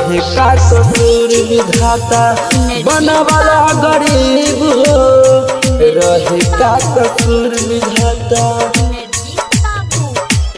रहे का कसूर विधाता बनवाला गरीब हो रहे का कसूर विधाता नरजीत बाबू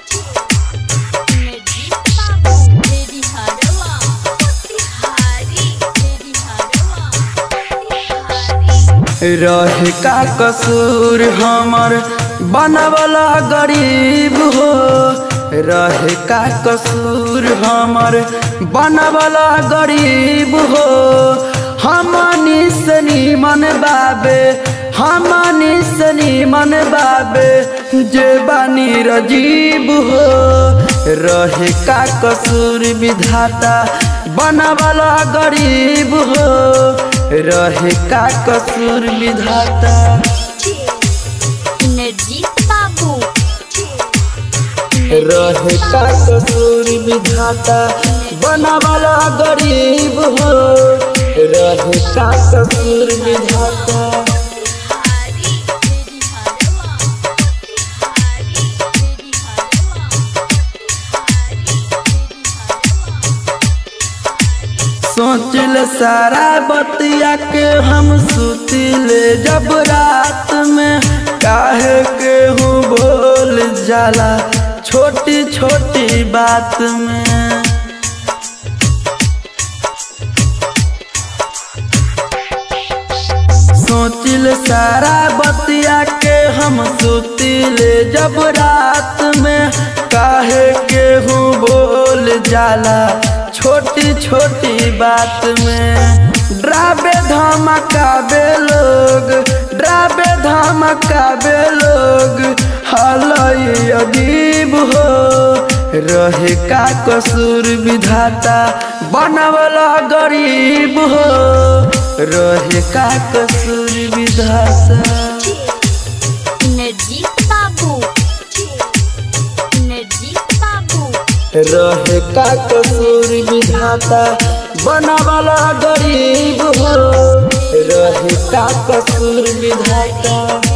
नरजीत बाबू मेरी हरवा तिहारी मेरी हरवा तिहारी रहे का कसूर हमर बनवाला गरीब हो रहे का कसूर हमर बनवाला गरीब हो हमनी सनी मन बाबे हमनी सनी मन बाबे जे बानी रजीब हो रहे का कसूर विधाता बनवाला गरीब हो रहे का कसूर विधाता नरजीत बाबू रहे का कसूर विधाता बनवाला गरीब हो रहे का कसूर विधाता तिहारी मेरी हरवा तिहारी मेरी हरवा तिहारी मेरी हरवा सोचल सारा बतिया के हम सुतिले जब रात में काहे के हूँ बोल जाला छोटी छोटी बात में सोचिल सारा बतिया के हम सुतिले जब रात में काहे के हूँ बोल जाला छोटी छोटी बात में ड्राबे धमकाबे लोग ड्राबे धमकाबे लोग हलई अजीब हो रहे का कसूर विधाता बनवला गरीब हो रहे का कसूर विधाता नरजीत बाबू नरजीत बाबू रहे का कसूर विधाता बनवाला गरीब हो रहे का कसूर विधाता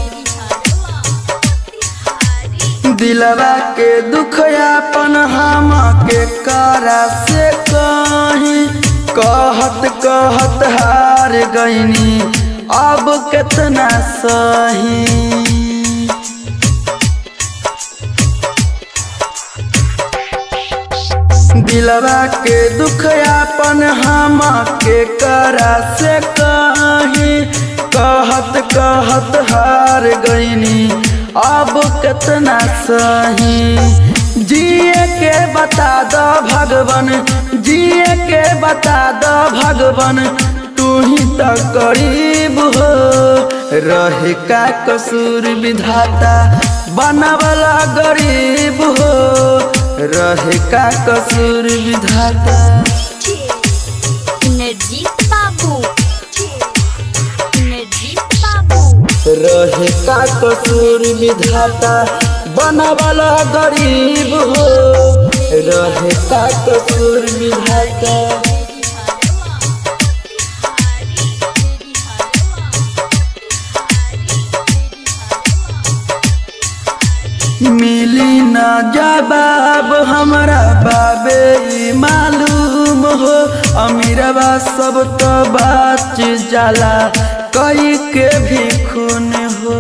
दिलवा के दुख अपन हम के करा से कहीं कहत कहत हार गईनी अब कितना सही दिलवा के दुख अपन हम के करा से कहीं कहत कहत हार गईनी अब कितना सही जिए के बता दो भगवान जिए के बता दो भगवान तू ही तो करीब हो रहे का कसूर विधाता बनवला गरीब हो रहे का कसूर विधाता नरजीत बाबू नरजीत बाबू रहे का कसूर विधाता बनवाला गरीब हो रहे का कसूर विधाता मिली ना जवाब हमरा बाबे ई मालूम हो अमीरवा सब तो बाच जाला कई के भी खून हो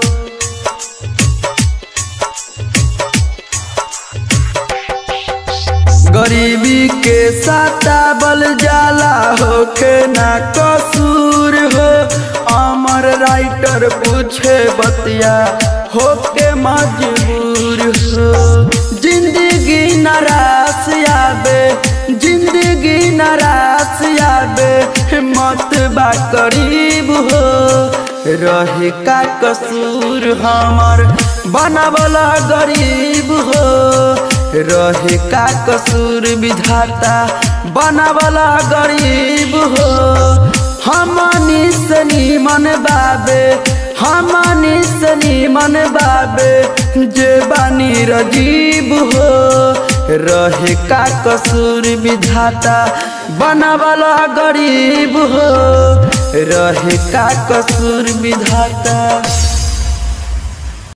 गरीबी के साताबल जाला हो के ना कसूर हो अमर राइटर पूछे बतिया हो के मजबूर हो जिंदगी नाराज आबे जिंदगी नाराज आबे मत बा करीब हो रहे का कसूर हमर बनवला गरीब हो रहे का कसूर विधाता बनवला गरीब हो हमनी सनी मन बाबे हमनी सनी मन बाबे जे बानी रजीब हो रहे का कसूर विधाता बनवला गरीब हो रहे का कसूर विधाता